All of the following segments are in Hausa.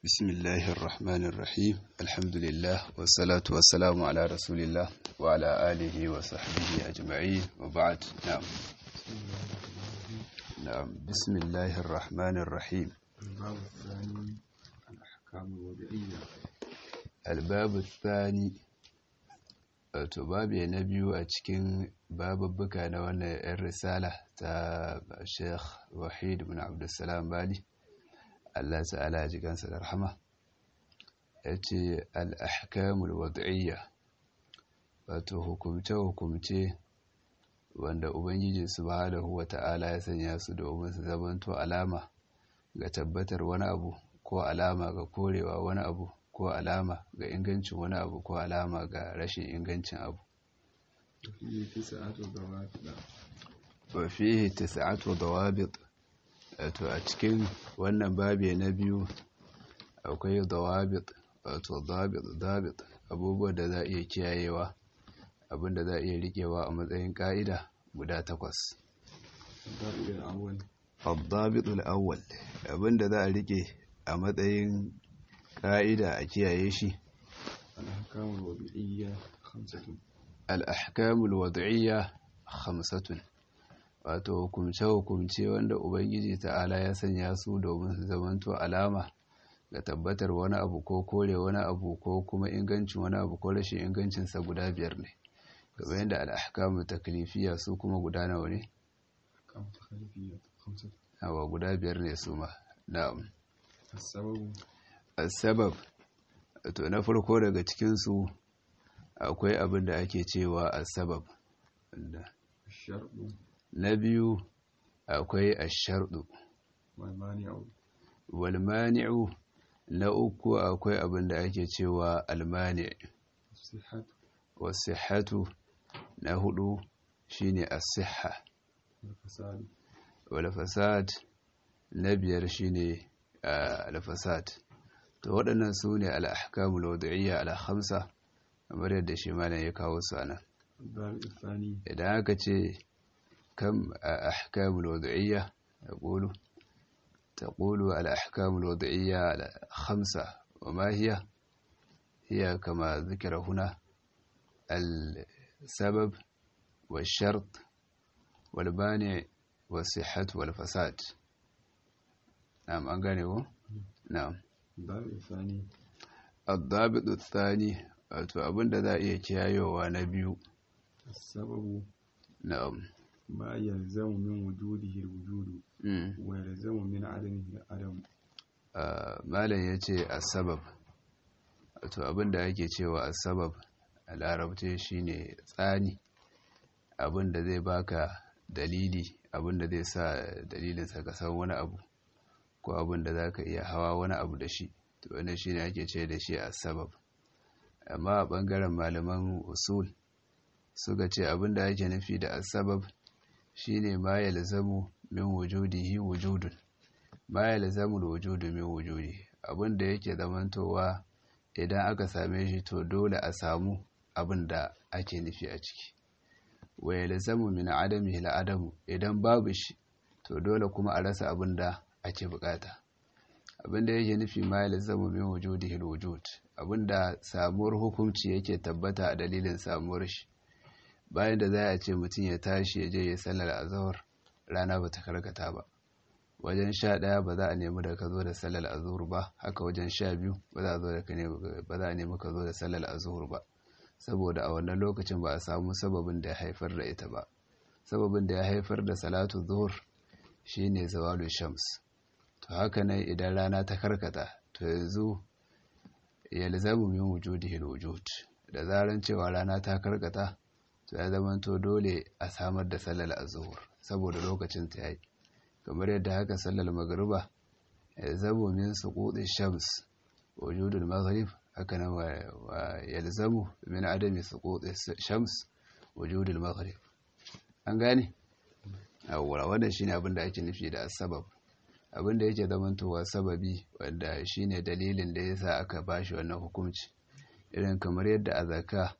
بسم الله الرحمن الرحيم الحمد لله والصلاة والسلام على رسول الله وعلى آله وصحبه أجمعين وبعد نعم نعم بسم الله الرحمن الرحيم الباب الثاني الأحكام الوضعية الباب الثاني wato babu na biyu a cikin babubbuka na wannan 'yan risala ta sheikh wahid bin abdulsalam bali allah ta'ala ji kansa da rahama ya ce al'ahkamul wad'iyya wato hukumce-hukumce wanda ubangiji subhanahu wa ta'ala ya sanya su domin su zamanto alama ga tabbatar wani abu ko alama ga korewa wani abu ko alama ga ingancin wani abu ko alama ga rashin ingancin abu وفيه تسعة ضوابط wa fihi tis'atu dawabit wato a cikin wannan babi na biyu akwai dawabit wato dabit dabit abubuwan da za a iya kiyayewa abinda za a iya rikewa a matsayin ka'ida guda takwas الضابط الأول الضابط الأول abinda za a rike a matsayin ka'ida a kiyaye shi الأحكام الوضعية خمسة al'ahkamul wad'iyya khamsatun wato hukumce-hukumce wanda ubangiji ta'ala ya sanya su domin su zamanto alama ga tabbatar wani abu ko kore wani abu ko kuma ingancin wani abu ko rashin ingancinsa guda biyar ne gaba yadda al'ahkamul taklifiya su kuma guda nawa ne أحكام تخليفية خمسة awa guda biyar ne su ma na'am السبب sabab to na farko daga cikinsu akwai abin da ake cewa asabab wanda الشرط na biyu akwai ashardu والمانع walmani'u na uku akwai abin da ake cewa almani الصحة wasihatu na hudu shine as-sihha والفساد wal fasad na biyar shine ah, al-fasad to waɗannan su ne al-ahkamul wad'iyya al-khamsa kamar yadda shi malam ya kawo su anan الضابط الثاني idan aka ce kam ahkamul wad'iyya yaqulu taqulu al ahkamul wad'iyya al khamsa wa ma hiya hiya kama dhikra huna al sabab wal shart wal mani' was sihhat wal fasad na'am an gane ko na'am الضابط الثاني الضابط الثاني wato abinda za a iya kiyayewa na biyu السبب na'am ما يلزم من وجوده الوجود mm. ويلزم من عدمه العدم Uh, malam ya ce asabab wato abinda ake cewa asabab a larabce shine tsani abinda zai baka dalili abinda zai sa dalilinsa ka san wani abu ko abinda za ka iya hawa wani abu da shi to wannan shine ake ce da shi asabab amma a ɓangaren malaman usul suka ce abinda ake nufi da asabab shine ma yalzamu min wujudihi wujudun ma yalzamul wujudu min wujudi abinda yake zamantowa idan aka same shi to dole a samu abin da ake nufi a ciki wa yalzamu min adamihi adamu idan babu shi to dole kuma a rasa abin da ake bukata abin da yake nufi ma yalzamu min wujudihi alwujud abin da samuwar hukunci yake tabbata a dalilin samuwar shi bayan da za a ce mutum ya tashi ya je ya sallar azhar rana bata karkata ba wajen sha ɗaya ba za a nemi da ka zo da sallar azhur ba haka wajen sha biyu ba za a zo da ka nemi ba za a nemi ka zo da sallar azhur ba saboda a wannan lokacin ba a samu sababin da ya haifar da ita ba sababin da ya haifar da salatu zuhur shine zawalu shams to haka nan idan rana ta karkata to yanzu yalzamu min wujudihi alwujud da zaran cewa rana ta karkata to ya zamanto dole a samar da sallar azhur saboda lokacin ta yayi kamar yadda haka sallar magruba yalzamu min suquti shams wujudul maghrib haka nan wa yalzamu min adami suquti shams wujudul maghrib an gane awwala wannan shine abin da ake nufi da sabab abin da yake zamantowa sababi wanda shine dalilin da yasa aka bashi wannan hukunci irin kamar yadda a zakka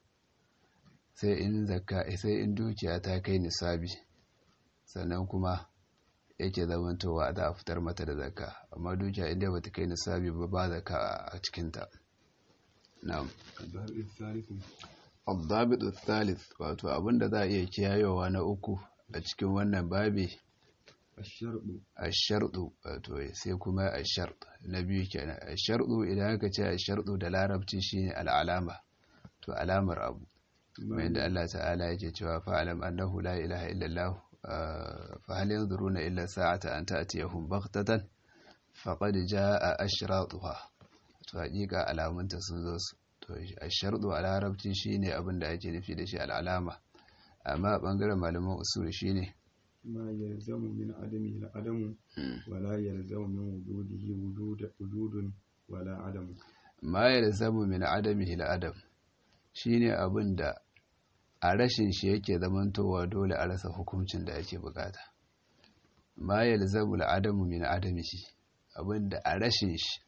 sai in zakka sai in dukiya ta kai nisabi sannan kuma yake zamantowa za a fitar mata da zakka amma dukiya inda ba ta kai nisabi ba ba zakka a cikinta na'am الباب الثالث الضابط الثالث wato abinda za a iya kiyayewa na uku a cikin wannan babi الشرط ashardu wato sai kuma ashard na biyu kenan ashardu idan aka ce ashardu da larabci shine al'alama to alamar abu kuma inda Allah ta'ala yake cewa fa'alam annahu la ilaha illallah fa hal yanzuruna illa sa'ata an ta'tiyahum baghtatan faqad jaa ashratuha to hakika alamunta sun zo su to ashardu a larabci shine abin da ake nufi da shi al'alama amma a bangaren malaman usul shine ما يلزم من عدمه العدم ولا يلزم من وجوده وجود وجود ولا عدم ma yalzamu min adamihi al-adam shine abin da a rashin shi yake zamantowa dole a rasa hukuncin da ake bukata ma yalzamu al-adamu min adamihi abin da a rashin shi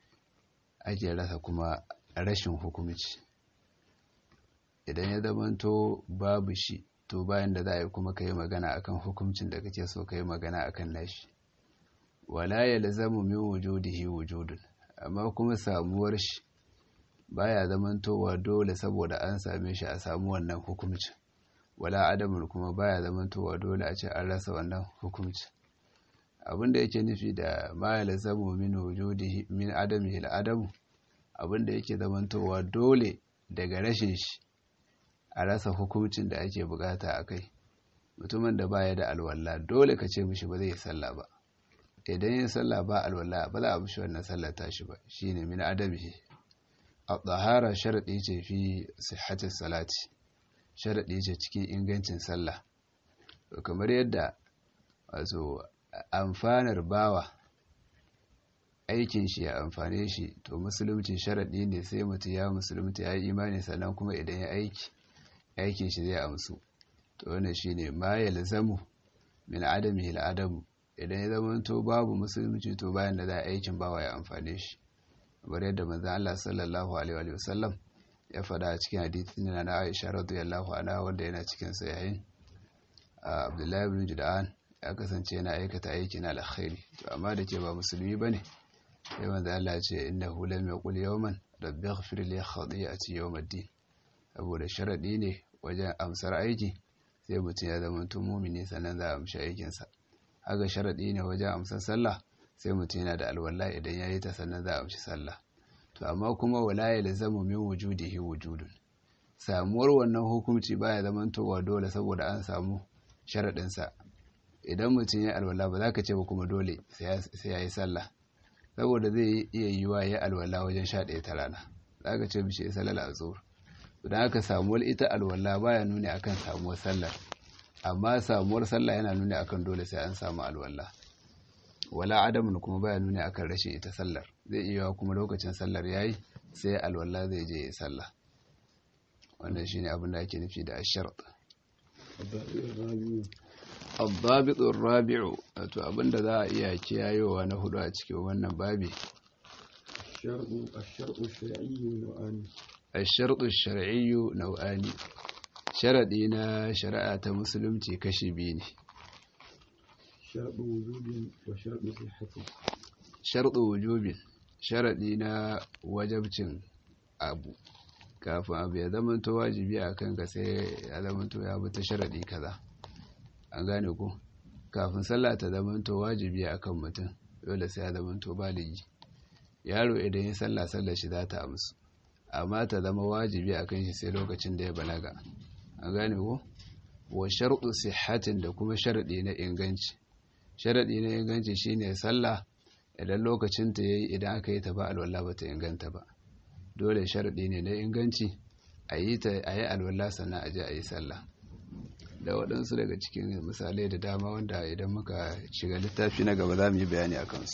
ake rasa kuma rashin hukunci idan ya zamanto babu shi to bayan da za a yi kuma ka yi magana akan hukuncin da kake so ka yi magana akan nashi wala yalzamu min wujudihi wujudun amma kuma samuwar shi baya zamantowa dole saboda an same shi a samu wannan hukumci wala adamun kuma baya zamantowa dole a ce an rasa wannan hukumci abinda yake nufi da ma yalzamu min wujudihi min adamihi al-adamu abinda yake zamantowa dole daga rashin shi a rasa hukuncin da ake bukata a kai mutumin da baya da alwala dole ka ce mishi ba zai yi sallah ba idan yin sallah ba alwala ba za a mishi wannan sallah tashi ba shine min adamihi at-tahara sharadi ce fi sihhatis salati sharadi ce cikin ingancin sallah to kamar yadda wato amfanar bawa aikin shi ya amfane shi to musulunci sharadi ne sai mutum ya musulunta ya yi imani sannan kuma idan ya aiki aikin shi zai amsu to wannan shine ma yalzamu min adamihi al-adamu idan ya zama to babu musulunci to bayan da za a aikin bawa ya amfane shi kamar yadda manzon Allah sallallahu alaihi wa sallam ya faɗa a cikin hadisin na Aisha radiyallahu anha wanda yana cikin sahihin Abdullahi ibn Jud'an ya kasance yana aikata aikin alkhairi to amma da ke ba musulmi bane sai manzon Allah ya ce innahu lam yaqul yawman rabbi ighfir li khati'ati yawm ad-din saboda sharadi ne wajen amsar aiki sai mutum ya zama tun mumini sannan za a amshi aikinsa haka sharaɗi ne wajen amsar sallah sai mutum yana da alwala idan ya yi ta sannan za a amshi sallah to amma kuma wala ya lazamu min wujudihi wujudun samuwar wannan hukunci baya zamantowa dole saboda an samu sharaɗinsa idan mutum ya alwala ba za ka ce ba kuma dole sai ya yi sallah saboda zai iya yiwa ya alwala wajen sha ɗaya ta rana za ka ce bishi sallar a zuwa don haka samuwar ita alwala baya nuni akan samuwar sallar amma samuwar sallah yana nuni akan dole sai an samu alwala wala adamun kuma baya nuni akan rashin ita sallar zai iya kuma lokacin sallar yayi sai alwala zai je ya sallah wannan shine abin da ake nufi da ashart الضابط الرابع wato abinda za a iya kiyayewa na hudu a cikin wannan babi الشرط الشرط الشرعي نوعان الشرط الشرعي نوعان شرطي na shari'a ta musulunci kashi biyu ne شرط وجوب وشرط صحة sharɗu wujubin sharaɗi na wajabcin abu kafin abu ya zamanto wajibi a kanka sai ya zamanto ya bi ta sharaɗi kaza an gane ku kafin sallah ta zamanto wajibi a kan mutum dole sai ya zamanto baligi yaro idan ya sallah sallah shi za ta amsu amma ta zama wajibi a kan shi sai lokacin da ya balaga an gane ku wa sharɗu sihhatin da kuma sharaɗi na inganci sharaɗi na inganci shine sallah idan lokacin ta yayi idan aka yi ta ba alwala ba ta inganta ba dole sharaɗi ne na inganci a yi ta a yi alwala sannan a je a yi sallah da waɗansu daga cikin misalai da dama wanda idan muka shiga littafi na gaba za mu yi bayani a kansu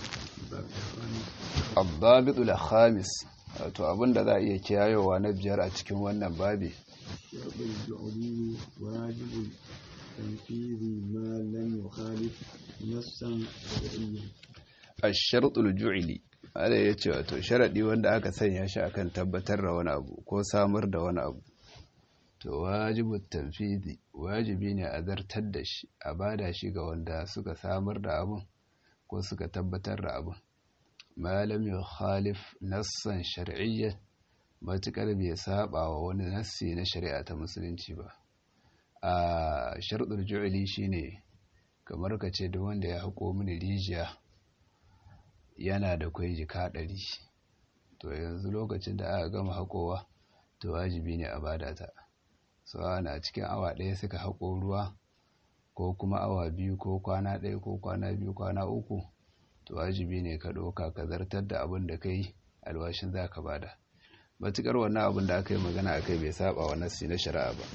abbabitul khamis wato abinda za a iya kiyayewa na biyar a cikin wannan babi الشرط الجعلي واجب تنفيذ ما لم يخالف نصا شرعيا ashartul ju'ili ala ya ce wato sharaɗi wanda aka sanya shi akan tabbatar da wani abu ko samar da wani abu to wajibu tanfidi wajibi ne a zartar da shi a bada shi ga wanda suka samar da abun ko suka tabbatar da abun malam ya khalif nassan shar'iyya matukar bai saba wa wani nassi na shari'a ta musulunci ba a sharɗin ju'ili shine kamar ka ce duk wanda ya haƙo mini rijiya yana da kwai jika ɗari to yanzu lokacin da aka gama haƙowa to wajibi ne a bada ta so ana cikin awa ɗaya suka haƙo ruwa ko kuma awa biyu ko kwana ɗaya ko kwana biyu kwana uku to wajibi ne ka ɗauka ka zartar da abin da kai alwashin za ka bada matuƙar wannan abin da aka yi magana a kai bai saba wa nassi na shari'a ba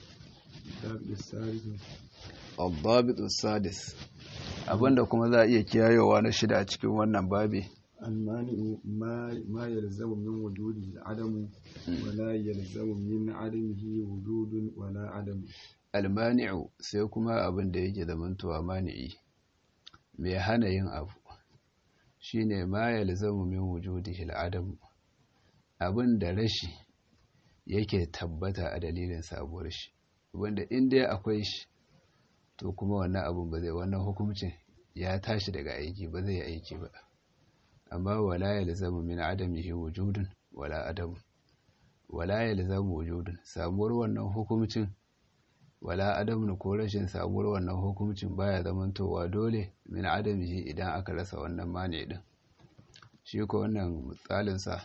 الضابط السادس abinda kuma za a iya kiyayewa na shida a cikin wannan babi المانع ما ما يلزم من وجوده العدم ولا يلزم من عدمه وجود ولا عدم almani'u sai kuma abin da yake zamantowa mani'i mai hana yin abu shine ma yalzamu min wujudihi al'adam abin da rashi yake tabbata a dalilin sabuwar shi wanda in dai akwai shi to kuma wannan abun ba zai wannan hukuncin ya tashi daga aiki ba zai aiki ba amma wala yalzamu min adamihi wujudun wala adam wala yalzamu wujudun samuwar wannan hukuncin wala adamun ko rashin samuwar wannan hukuncin baya zamantowa dole min adamihi idan aka rasa wannan mani din shi ko wannan misalinsa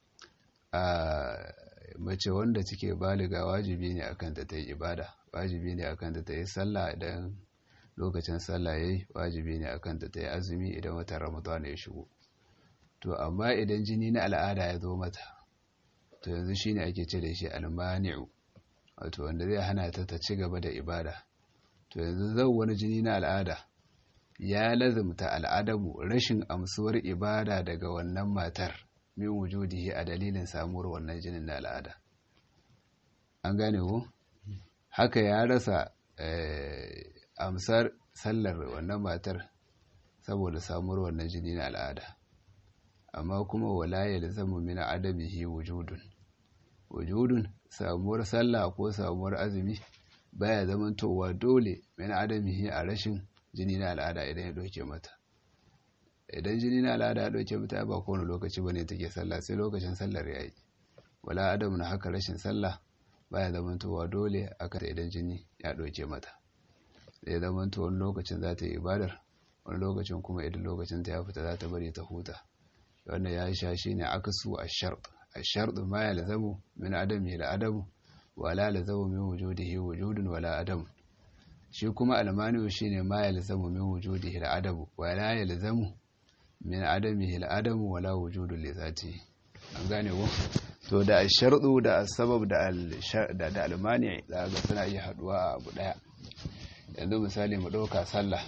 a mace wanda take baliga wajibi ne akan ta ta yi ibada wajibi ne akan ta ta yi sallah idan lokacin sallah yayi wajibi ne akan ta ta yi azumi idan watan ramadan ya shigo to amma idan jini na al'ada ya zo mata to yanzu shine ake ce da shi almani'u wato wanda zai hana ta ta ci gaba da ibada to yanzu zan wani jini na al'ada ya lazumta al'adamu rashin amsuwar ibada daga wannan matar min wujudihi a dalilin samuwar wannan jinin na al'ada an gane ku haka ya rasa amsar sallar wannan matar saboda samuwar wannan jini na al'ada amma kuma wala yalzamu min adamihi wujudun wujudun samuwar sallah ko samuwar azumi baya zamantowa dole min adamihi a rashin jini na al'ada idan ya dauke mata idan jini na al'ada ya dauke mata ba kowane lokaci bane take sallah sai lokacin sallar yayi wala adam na haka rashin sallah baya zamantowa dole aka idan jini ya dauke mata zai zamanto wani lokacin za ta yi ibadar wani lokacin kuma idan lokacin ta ya fita za ta bari ta huta wannan ya sha shi ne akasu a shart a shart ma ya lazamu min adam ya adamu wala lazamu min wujudihi wujudun wala adam shi kuma almani shi ne ma ya lazamu min wujudihi adamu wala ya lazamu min adamihi adamu wala wujudun li zati an gane ko to da ashardu da asbab da da almani da ga suna iya haduwa a abu daya yanzu misali mu dauka sallah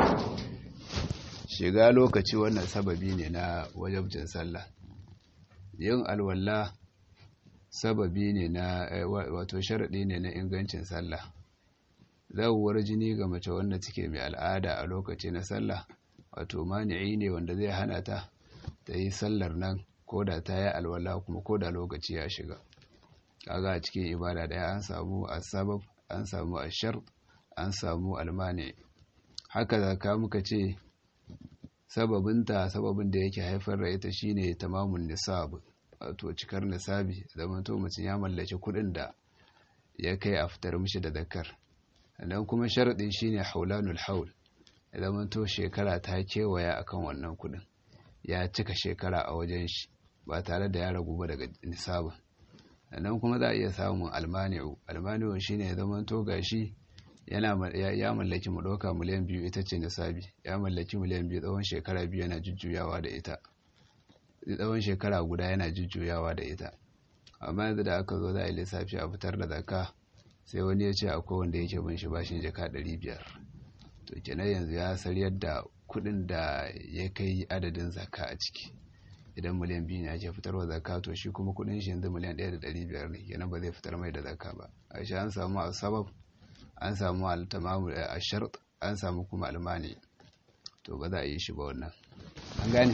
shiga lokaci wannan sababi ne na wajabcin sallah yin alwala sababi ne na wato sharaɗi ne na ingancin sallah zawuwar jini ga mace wanda take mai al'ada a lokaci na sallah wato mani'i ne wanda zai hana ta ta yi sallar nan ko da ta yi alwala kuma ko da lokaci ya shiga kaga a cikin ibada daya an samu asabab an samu ashar an samu almani haka zaka muka ce sababinta sababin da yake haifar da ita shine tamamun nisab wato cikar nisabi zaman to mutum ya mallaki kuɗin da ya kai a fitar mishi da zakar sannan kuma sharadin shine haulanul haul zaman to shekara ta kewaya akan wannan kuɗin ya cika shekara a wajen shi ba tare da ya ragu ba daga nisabin sannan kuma za a iya samun almani'u almani'u shine zaman to gashi yana ya mallaki mu ɗauka miliyan biyu ita ce nisabi ya mallaki miliyan biyu tsawon shekara biyu yana jujjuyawa da ita tsawon shekara guda yana jujjuyawa da ita amma yanzu da aka zo za a yi lissafi a fitar da zakka sai wani ya ce akwai wanda yake bin shi bashin jaka ɗari biyar to kenan yanzu ya saryar da kuɗin da ya kai adadin zakka a ciki idan miliyan biyu ne ake fitarwa zakka to shi kuma kuɗin shi yanzu miliyan ɗaya da ɗari biyar ne kenan ba zai fitar mai da zakka ba a shi an samu a sabab an samu al-tamamu a shart an samu kuma almani to ba za a yi shi ba wannan an gane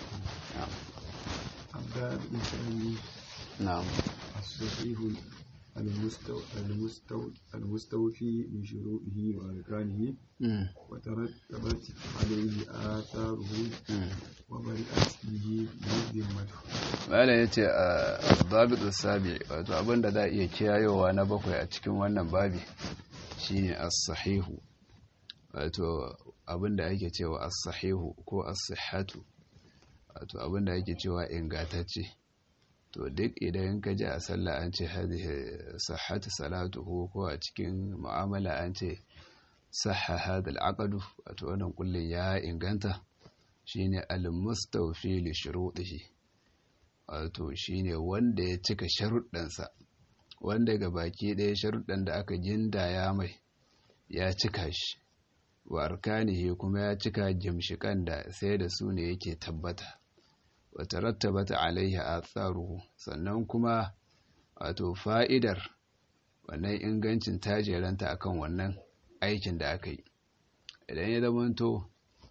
الباب الثاني na'am الصحيح المستو... المستو... المستوفي بشروطه وأركانه Mm. وترتبت عليه آثاره Mm. وبرئت به ذمته malam ya ce a babitu sabi wato abinda za a iya kiyayowa na bakwai a cikin wannan babi shine as-sahihu wato abinda ake cewa as-sahihu ko as-sihhatu wato abinda ake cewa ingantacce to duk idan ka ji a sallah an ce hadhihi sahhatu salatuhu ko a cikin mu'amala an ce sahha hadha al-aqdu wato wannan kullun ya inganta shine al-mustawfi li shurutihi wato shine wanda ya cika sharuɗansa wanda ga baki ɗaya sharuɗan da aka gindaya mai ya cika shi wa arkanihi kuma ya cika gimshikan da sai da su ne yake tabbata wata rattabata alaihi atharuhu sannan kuma wato fa'idar wannan ingancin tajeranta akan wannan aikin da aka yi idan ya zamanto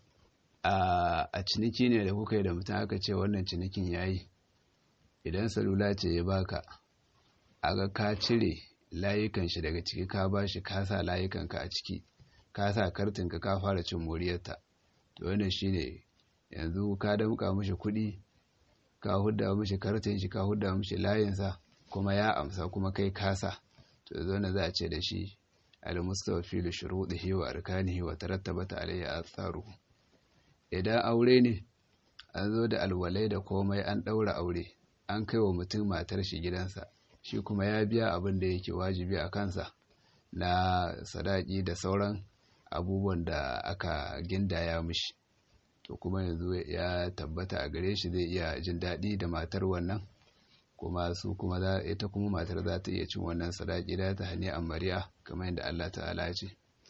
a ciniki ne da kuka yi da mutum aka ce wannan cinikin ya yi idan salula ce ya baka aga ka cire layukan shi daga ciki ka bashi ka sa layukanka a ciki ka sa kartinka ka fara cin moriyarta to wannan shine yanzu ka damka mishi kuɗi ka hudda mishi kartin shi ka hudda mishi layinsa kuma ya amsa kuma kai kasa to yanzu wannan za a ce da shi al-mustafi li shuruɗihi wa arkanihi wa tarattabata alayhi atharuhu idan aure ne an zo da alwalai da komai an ɗaura aure an kai wa mutum matar shi gidansa shi kuma ya biya abin da yake wajibi a kansa na sadaki da sauran abubuwan da aka gindaya mishi to kuma yanzu ya tabbata a gare shi zai iya jin daɗi da matar wannan kuma su kuma za ita kuma matar za ta iya cin wannan sadaki da ta hani amariya kamar yadda Allah ta'ala ce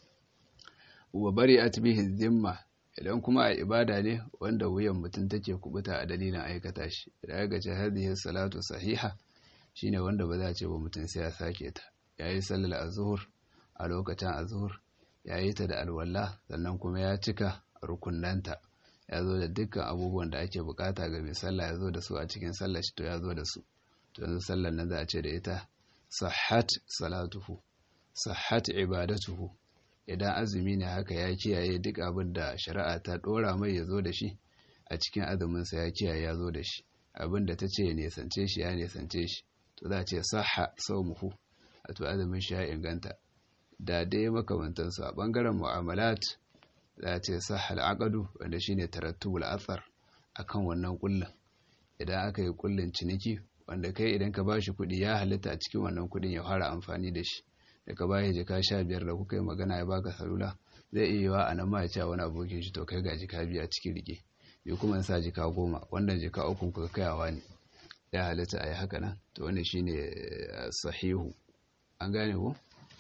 wa bari atbihi zimma idan kuma a ibada ne wanda wuyan mutum take kubuta a dalilin aikata shi idan ya gace hadhihi salatu sahiha shine wanda ba za a ce ba mutum sai ya sake ta yayi sallar azhur a lokacin azhur yayi ta da alwala sannan kuma ya cika rukunnanta ya zo da dukkan abubuwan da ake bukata ga mai sallah ya zo da su a cikin sallar shi to ya zo da su to yanzu sallar nan za a ce da ita sahhat salatuhu sahhat ibadatuhu idan azumi ne haka ya kiyaye duk abin da shari'a ta dora mai ya zo da shi a cikin azuminsa ya kiyaye ya zo da shi abin da ta ce ya nesance shi ya nesance shi to za a ce saha saumuhu a to azumin shi ya inganta da dai makamantansu a bangaren mu'amalat za a ce saha al'aqadu wanda shine tarattubul athar akan wannan kullun idan aka yi kullun ciniki wanda kai idan ka bashi kuɗi ya halitta a cikin wannan kuɗin ya fara amfani da shi da ka bayi jika sha biyar da kuka yi magana ya baka salula zai iya yiwa a nan ma ya ce wani abokin shi to kai ga jika biyu a cikin rike bai kuma sa jika goma wannan jika ukun kuka kayawa ne ya halitta a yi haka nan to wani shine sahihu an gane ko?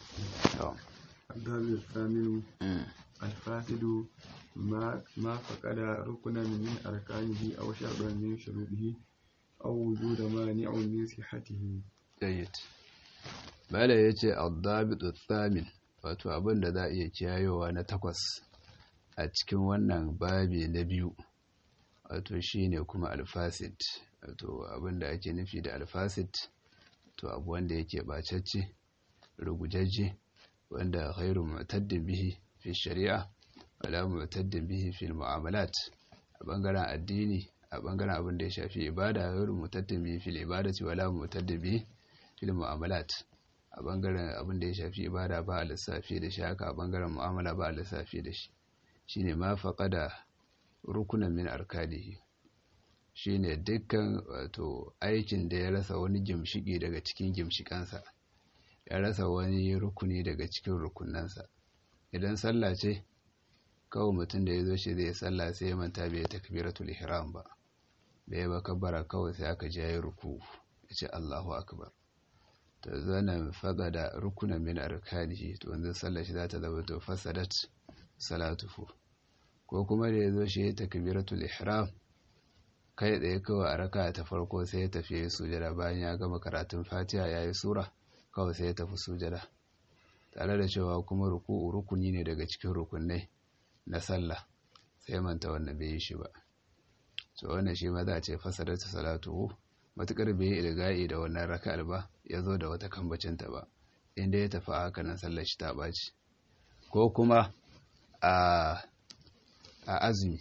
الدال الثامن الفاسد ما ما فقد ركنا من أركانه أو شرطا من شروطه أو وجود مانع من صحته. جيد Bala ya ce Aldabitu Thamin wato abin da za a iya kiyayowa na takwas a cikin wannan babi na biyu wato shi ne kuma alfasid wato abin da ake nufi da alfasid to abu wanda yake bacacce rugujajje wanda khairu mu'taddin bihi fi shari'a wala mu'taddin bihi fi mu'amalat a bangaren addini a bangaren abin da ya shafi ibada khairu mu'taddin bihi fi ibadati wala mu'taddin bihi fi mu'amalat a bangaren abin da ya shafi ibada ba a lissafi da shi haka a bangaren mu'amala ba a lissafi da shi shine ma faqada rukunan min arkadihi shine dukkan wato aikin da ya rasa wani gimshiki daga cikin gimshikansa ya rasa wani rukuni daga cikin rukunansa idan sallah ce kawai mutum da ya zo shi zai sallah sai ya manta bai takbiratul ihram ba bai ba kabbara kawai sai aka je yayi ruku ya ce Allahu akbar to zana faga da rukunan min arkanihi to wanzu sallar shi za ta zama to fasadat salatuhu ko kuma da ya zo shi ya takbiratul ihram kai tsaye kawai a raka ta farko sai ya tafi ya sujada bayan ya gama karatun fatiha ya yi sura kawai sai ya tafi sujada tare da cewa kuma ruku'u rukuni ne daga cikin rukunai na sallah sai manta wannan bai yi shi ba so wannan shi ma za a ce fasadat salatuhu matukar bai yi ilga'i da wannan raka'ar ba ya zo da wata kambacinta ba inda ya tafi haka nan sallar shi ta ɓaci ko kuma a azumi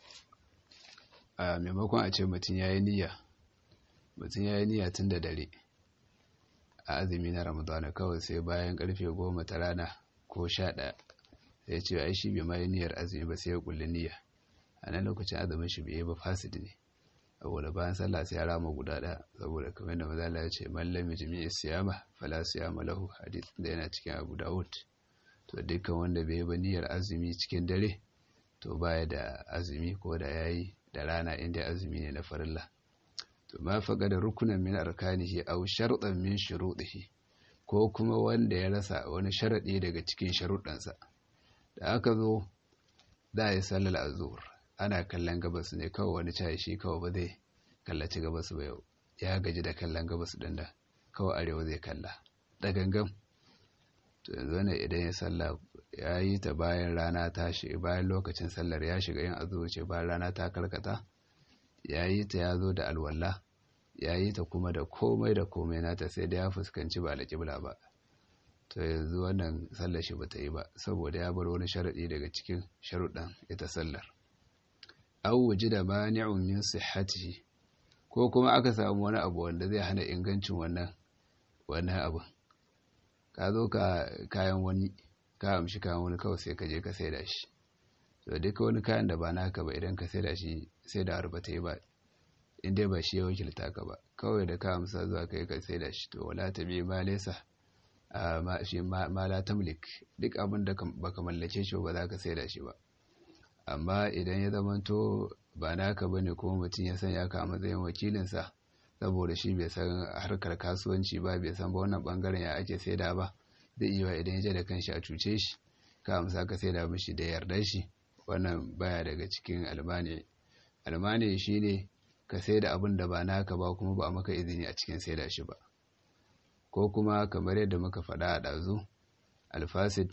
a maimakon a ce mutum ya yi niyya mutum ya yi niyya tun da dare a azumi na ramadana kawai sai bayan karfe goma ta rana ko sha ɗaya sai ce ai shi bai ma yi niyyar azumi ba sai ya kulli niyya a nan lokacin azumin shi bai yi ba fasid ne saboda bayan sallah sai ya rama guda ɗaya saboda kamar da mazala ya ce mallam jami'i siyama fala siyama lahu hadith da yana cikin abu dawud to dukkan wanda bai yi ba niyyar azumi cikin dare to baya da azumi ko da yayi da rana inda azumi ne na farilla to ma faga da rukunan min arkanihi aw shartan min shurutihi ko kuma wanda ya rasa wani sharadi daga cikin sharuɗansa da aka zo da ya sallar azhur ana kallon gabas ne kawai wani cayi shi kawai ba zai kallaci gabas ba yau ya gaji da kallon gabas din da kawai arewa zai kalla da gangan to yanzu ne idan ya sallah ya yi ta bayan rana ta shi bayan lokacin sallar ya shiga yin azhur ce bayan rana ta karkata ya yi ta ya zo da alwala ya yi ta kuma da komai da komai nata sai da ya fuskanci ba alƙibla ba to yanzu wannan sallar shi ba ta yi ba saboda ya bar wani sharaɗi daga cikin sharuɗan ita sallar aw wujida mani'un min sihhatihi ko kuma aka samu wani abu wanda zai hana ingancin wannan wannan abu ka zo ka kayan wani ka amshi kayan wani kawai sai ka je ka saida shi to duka wani kayan da ba naka ba idan ka saida shi sai da harba ta yi ba in dai ba shi ya wakilta ka ba kawai da ka amsa zuwa kai ka saida shi to wala ta bi ma lesa ma shi ma la tamlik duk abin da baka mallake shi ba za ka saida shi ba amma idan ya zamanto ba naka bane kuma mutum ya sanya ka a matsayin wakilinsa saboda shi bai san harkar kasuwanci ba bai san ba wannan bangaren ya ake saida ba zai iya idan ya je da kanshi a cuce shi ka amsa ka saida mishi da yardar shi wannan baya daga cikin almani almani shine ka saida abin da ba naka ba kuma ba maka izini a cikin saida shi ba ko kuma kamar yadda muka faɗa a ɗazu alfasid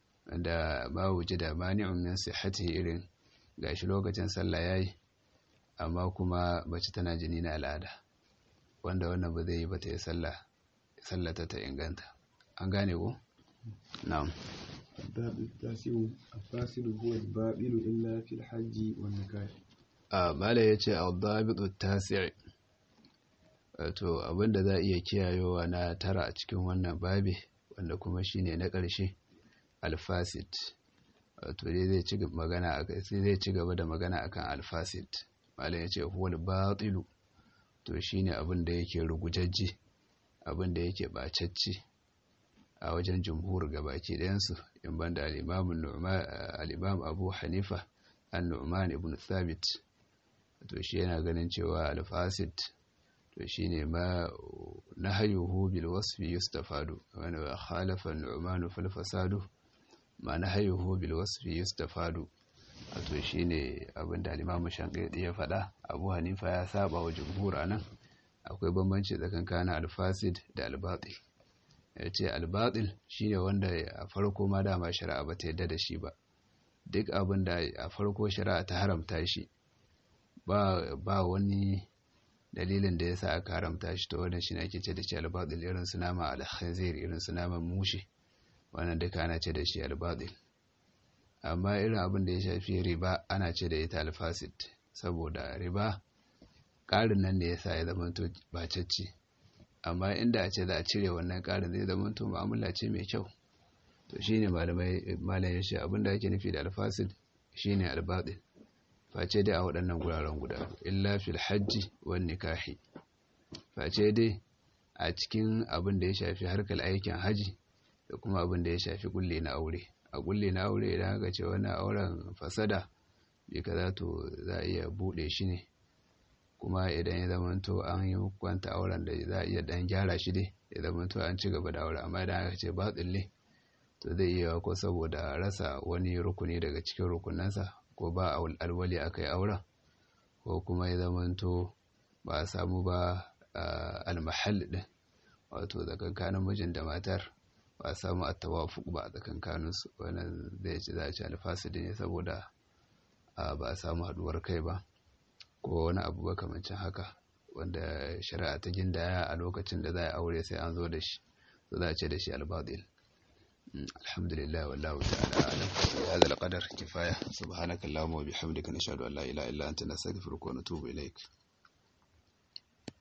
da ba wuce da mani'un min sihhati irin gashi lokacin sallah yayi amma kuma mace tana jini na al'ada wanda wannan ba zai yi ba ta yi sallah sallata ta inganta an gane ko na'am الباب التاسع الفاسد هو الباطل إلا في الحج والنكاح a mala ya ce al-dabitu tasi' wato abinda za a iya kiyayewa na tara a cikin wannan babi wanda kuma shine na ƙarshe alfasid wato dai zai ci magana zai ci gaba da magana akan alfasid malam ya ce huwal batilu to shine abin da yake rugujajji abin da yake bacacci a wajen jumhur gabaki ɗayansu in banda al-imam abu hanifa an-nu'man ibn thabit to shi yana ganin cewa alfasid to shine ma nahayuhu bil wasfi yustafadu wa khalafa an-nu'man fil fasadu ma nahayuhu bil wasfi yustafadu to shine abinda al-imam shanqidi ya faɗa abu hanifa ya saba wa jumhur anan akwai bambanci tsakanin alfasid da albatil ya ce albatil shine wanda a farko ma dama shari'a ba ta yadda da shi ba duk abin da a farko shari'a ta haramta shi ba wani dalilin da ya sa aka haramta shi ta wannan shi ne ake ce da shi albatil irin su nama alhazir irin su naman mushi wannan duka ana ce da shi albatil amma irin abin da ya shafi riba ana ce da ita alfasid saboda riba ƙarin nan da ya sa ya zama to bacacce amma inda a ce za a cire wannan ƙarin zai zama to mu'amala ce mai kyau to shine malamai malam ya ce abin da ake nufi da alfasid shine albatil face dai a waɗannan guraren guda illa fil hajji wan nikahi face dai a cikin abin da ya shafi harkar aikin haji da kuma abin da ya shafi kulle na aure a kulle na aure idan aka ce wani auren fasada bai kaza to za a iya buɗe shi ne kuma idan ya zamanto an yi kwanta auren da za a iya dan gyara shi dai ya zamanto an ci gaba da aure amma idan aka ce ba tsille to zai iya ko saboda rasa wani rukuni daga cikin rukunansa ko ba alwali aka yi auren ko kuma ya zamanto ba a samu ba almahal din wato tsakankanin mijin da matar ba a samu attawafuk ba a tsakankaninsu wannan zai ci za a ci alfasidi ne saboda ba a samu haduwar kai ba ko wani abu ba kamancin haka wanda shari'a ta gindaya a lokacin da za a aure sai an zo da shi to za a ce da shi albadil alhamdulillah wallahu ta'ala alam ya hada alqadar kifaya subhanakallahumma wa bihamdika nashhadu an la ilaha illa anta nastaghfiruka wa natubu ilaik